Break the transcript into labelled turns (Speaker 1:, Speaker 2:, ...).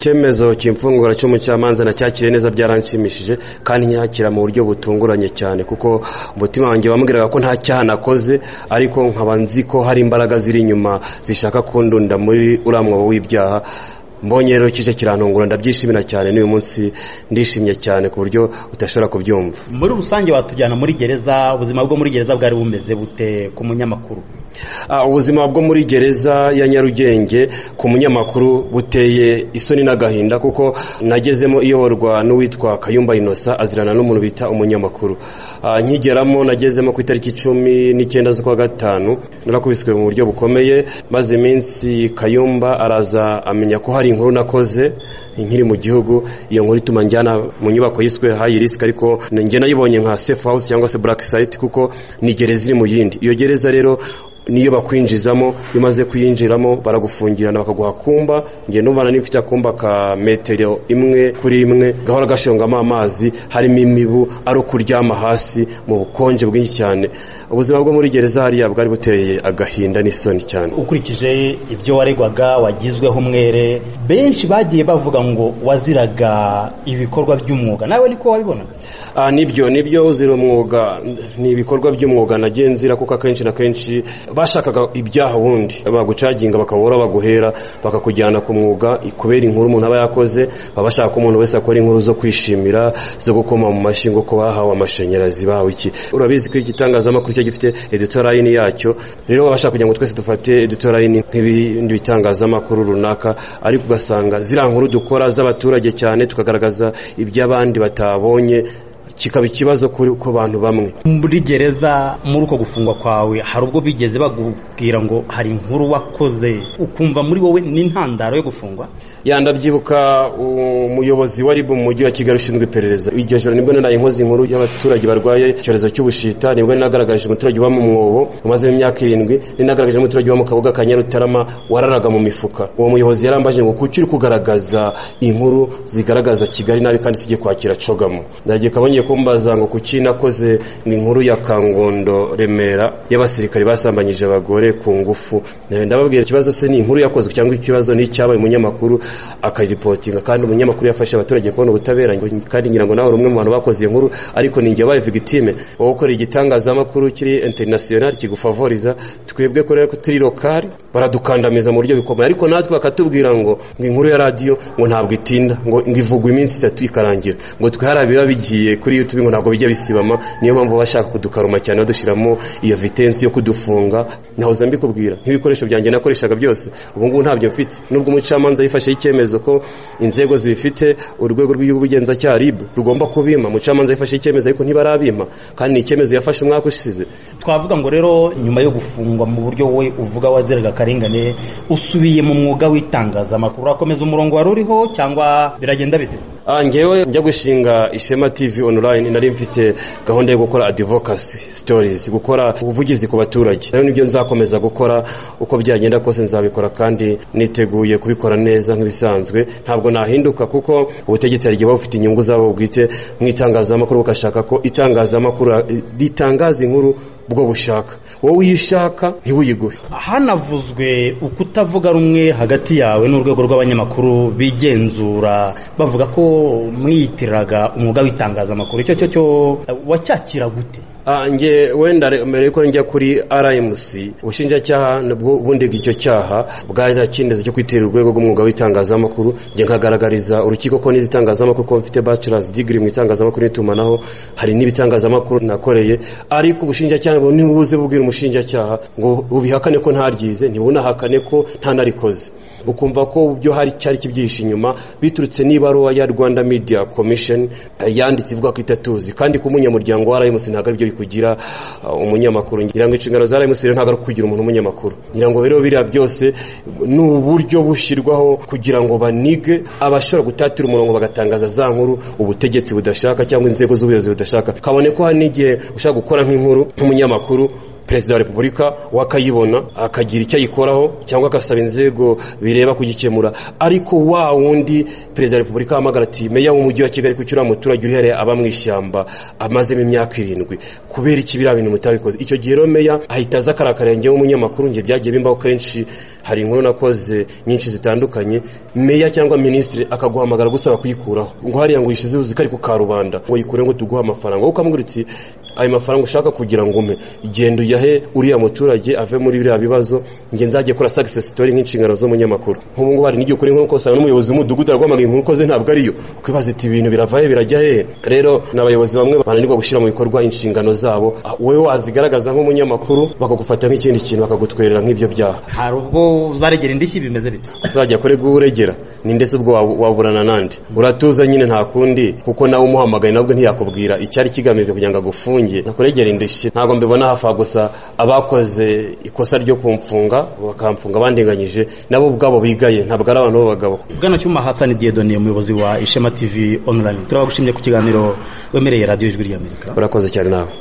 Speaker 1: icyemezo cy'imfungura cy'umucamanza nacyakiriye neza byaranshimishije kandi nyakira mu buryo butunguranye cyane kuko umutima wanjye wambwiraga ko nta cyaha nakoze ariko nkaba nzi ko hari imbaraga ziri inyuma zishaka kundunda muri uriya mwobo w'ibyaha mbonye rero kije kirantungura ndabyishimira cyane n'uyu munsi ndishimye cyane ku buryo udashobora kubyumva
Speaker 2: muri rusange watujyana muri gereza ubuzima bwo muri gereza bwari bumeze bute ku munyamakuru
Speaker 1: Ah, ubuzima bwo muri gereza ya nyarugenge ku munyamakuru buteye isoni n'agahinda kuko nagezemo iyoborwa n'uwitwa kayumba inosa azirana n'umuntu bita umunyamakuru Ah, nkigeramo nagezemo ku itariki cumi n'icyenda z'ukwa gatanu narakubiswe mu buryo bukomeye maze iminsi kayumba araza amenya ko hari inkuru nakoze nkiri mu gihugu iyo nkuru ituma njyana mu nyubako yiswe hayi risiki ariko njye nayibonye nka sefu hawusi cyangwa se buraki sayiti kuko ni gereza iri mu yindi iyo gereza rero niyo bakwinjizamo iyo umaze kuyinjiramo baragufungirana bakaguha kumba njye numva n'ifite akumba ka metero imwe kuri imwe gahora gashongamo amazi harimo imibu ari ukuryama hasi mu bukonje bwinshi cyane ubuzima bwo muri gereza hariya bwari buteye agahinda n'isoni cyane
Speaker 2: ukurikije ibyo waregwaga wagizweho umwere benshi bagiye bavuga ngo waziraga ibikorwa by'umwuga nawe niko wabibona
Speaker 1: Ah, nibyo nibyo uzira umwuga ni ibikorwa by'umwuga nagiye nzira kuko akenshi na kenshi bashakaga ibyaha wundi bagucaginga bakabura baguhera bakakujyana ku mwuga kubera inkuru umuntu aba yakoze baba bashaka ko umuntu wese akora inkuru zo kwishimira zo gukoma mu mashyi ngo ko bahawe amashanyarazi bahawe iki urabizi ko igitangazamakuru cyo gifite editorayini yacyo rero baba bashaka kugira ngo twese dufate editorayini nk'ibindi bitangazamakuru runaka ariko ugasanga ziriya nkuru dukora z'abaturage cyane tukagaragaza iby'abandi batabonye kikaba ikibazo kuri ku bantu bamwe
Speaker 2: muri gereza muri uko gufungwa kwawe hari ubwo bigeze bakubwira ngo hari inkuru wakoze ukumva muri wowe n'intandaro yo gufungwa
Speaker 1: ya ndabyibuka umuyobozi wa ribu mu mujyi wa kigali ushinzwe iperereza iryo joro nibwo naraye nkoze inkuru y'abaturage barwaye icyorezo cy'ubushita nibwo ninagaragaje umuturage uba mu mwobo umazemo imyaka irindwi ninagaragaje umuturage uba mu kabuga ka nyarutarama wararaga mu mifuka uwo muyobozi yarambaje ngo kuki uri kugaragaza inkuru zigaragaza kigali nabi kandi tujye kwakira cogamo ndagiye kabonye kumbaza ngo kuki nakoze ngo inkuru ya kangondo remera y'abasirikare basambanyije abagore ku ngufu ndababwira ikibazo se ni inkuru yakozwe cyangwa ikibazo ni icyabaye umunyamakuru akaripotinga kandi umunyamakuru yafasha abaturage kubona ubutabera ngo- kandi ngira ngo nawe uri umwe mu bantu bakoze iyo nkuru ariko ni njye wabaye victime wowe ukora igitangazamakuru kiri international kigufavoriza twebwe ko rero turi lokali baradukandamiza mu buryo bikomeye ariko natwe bakatubwira ngo ngo inkuru ya radiyo ngo ntabwo itinda ngo ngo ivugwa iminsi itatu ikarangira ngo twihara biba bigiye kuri youtube ngo ntabwo bijya bisibama niyo mpamvu baba bashaka kudukaruma cyane badushyiramo iyo vitensi yo kudufunga nahoze mbikubwira nk'ibikoresho byanjye nakoreshaga byose ubu ngubu ntabyo mfite nubwo umucamanza yifashe icyemezo ko inzego zibifite urwego rw'igihugu bugenzacyaha rib rugomba kubima umucamanza yifashe icyemezo ariko ntibarabima kandi ni icyemezo yafashe umwaka ushize
Speaker 2: twavuga ngo rero nyuma yo gufungwa mu buryo wowe uvuga waziraga akarengane usubiye mu mwuga w'itangazamakuru urakomeza umurongo wari uriho cyangwa biragenda bite
Speaker 1: Ah, njyewe njya gushinga ishema tv online nari mfite gahunda yo gukora advocacy stories gukora ubuvugizi ku baturage rero nibyo nzakomeza gukora uko byagenda kose nzabikora kandi niteguye kubikora neza nk'ibisanzwe ntabwo nahinduka kuko ubutegetsi hari igihe buba bufite inyungu zabo bwite mu itangazamakuru bugashaka ko itangazamakuru ritangaza inkuru bwo bushaka wowe iyo ushaka ntiwuyiguhe
Speaker 2: hanavuzwe ukutavuga rumwe hagati yawe n'urwego rw'abanyamakuru bigenzura bavuga ko mwiyitiriraga umwuga w'itangazamakuru icyo cyo cyo wacyakira gute
Speaker 1: Ah, nge wenda re- mbere yuko njya kuri RMC ubushinjacyaha nabwo ubundi icyo cyaha bwarakindiza cyo kwitera urwego rw'umwuga w'itangazamakuru nge nkagaragariza urukiko ko n'izitangazamakuru ko mfite bachelor's degree mu itangazamakuru n'itumanaho hari n'ibitangazamakuru nakoreye ariko ubushinjacyaha bwo ntibuze bubwira umushinjacyaha ngo ubihakane ko ntaryize ntibunahakane ko ntanarikoze ukumva ko byo hari cyari kibyihishe inyuma biturutse n'ibaruwa ya Rwanda Media Commission eh, yanditse ivuga ko itatuzi kandi ku munyamuryango wa RMC ntabwo aribyo bikugira uh, umunyamakuru ngira ngo inshingano za RMC rero ntabwo ari ukugira umuntu umunyamakuru ngira ngo rero biriya byose ni uburyo bushyirwaho kugira ngo banige abashobora gutatira umurongo bagatangaza za nkuru ubutegetsi budashaka cyangwa inzego z'ubuyobozi budashaka kabone ko hari n'igihe ushaka gukora nk'inkuru nk'umunyamakuru perezida wa repubulika wakayibona akagira icyo ayikoraho cyangwa agasaba inzego bireba kugikemura ariko wa wundi perezida wa repubulika ahamagara ati meya w'umujyi wa kigali kucyura umuturage uhereye aba mu ishyamba amazemo imyaka irindwi kubera iki biriya bintu mutabikoze icyo gihe rero meya ahita aza akarakarengeho umunyamakuru njye byagiye bimbaho kenshi hari inkuru nakoze nyinshi zitandukanye meya cyangwa minisitiri akaguhamagara gusaba kuyikuraho ngo hariya ngo uyishyize uzi ko ari ku karubanda ngo yikure ngo tuguhe amafaranga wowe ukamubwira uti ayo mafaranga ushaka kugira ngo umpe genda uyahe uriya muturage ave muri biriya bibazo njye nzajye kora success story nk'inshingano z'umunyamakuru nk'ubu ngubu hari n'igihe ukora inkuru ugasanga n'umuyobozi w'umudugudu aragwamagara inkuru ukoze ntabwo ariyo ukibaza iti ibintu biravahe birajya hehe rero ni abayobozi bamwe bananirwa gushyira mu bikorwa inshingano zabo wowe wazigaragaza nk'umunyamakuru bakagufata nk'ikindi kintu bakagutwerera nk'ibyo byaha
Speaker 2: hari ubwo uzaregera indishyi bimeze bite
Speaker 1: uzajya kure guregera ninde se ubwo wabu- waburana nande uratuza nyine nta kundi kuko nawe umuhamagaye nabwo ntiyakubwira icyari kigamijwe kugira ngo agufunge nakuregera indishyi ntabwo mbibona hafa gusa abakoze ikosa ryo kumfunga bakamfunga bandinganyije nabo ubwabo bigaye ntabwo ari abantu b'abagabo
Speaker 2: bwana cyuma hasani diyedoni umuyobozi wa ishema tv online turabagushimye ku kiganiro wemereye radiyo ijwi ry'amerika
Speaker 1: urakoze cyane nawe